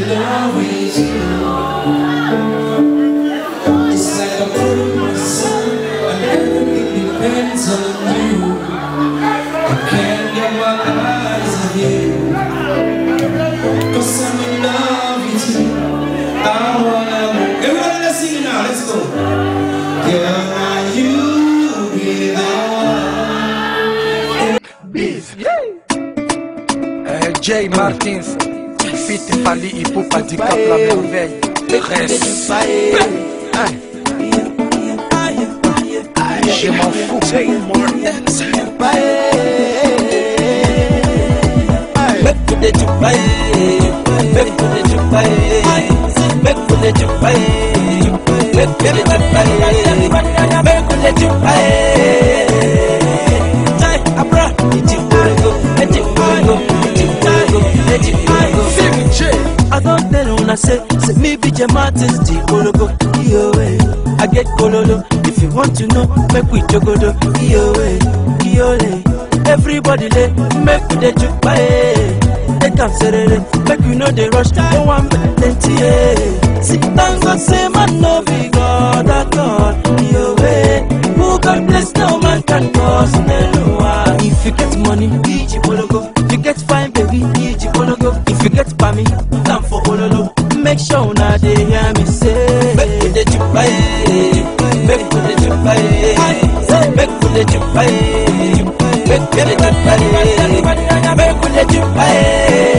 in love with you. It's like I put my son, and everything depends on you. I can't get my eyes on you. Cause I'm in love with you. I wanna move. Everybody, let's sing now. Let's go. Girl, now you be the Euh, Jay Martins, Fit Fali Ipupa du Cap La Merveille. Respect. Hein. Je m'en fous. I don't tell una say, say me be J Martins, the Ologo, Iyowe. I get Kololo, if you want to know, make we jogodo, Iyowe, Iyole. Everybody lay, make we dey juke by Take am serere, make you know they rush, no one plenty, eh. See, thank God say man no be God at all, Iyowe. Who God bless, no man can cause no one. If you get money, Iji Ologo. If you get fine, baby, Iji Ologo. If you get pami, time for Ololo. Make sure una dey hear me say. Make we dey juke by Make we dey juke by Make we dey juke by Make we dey juke by Make we dey juke by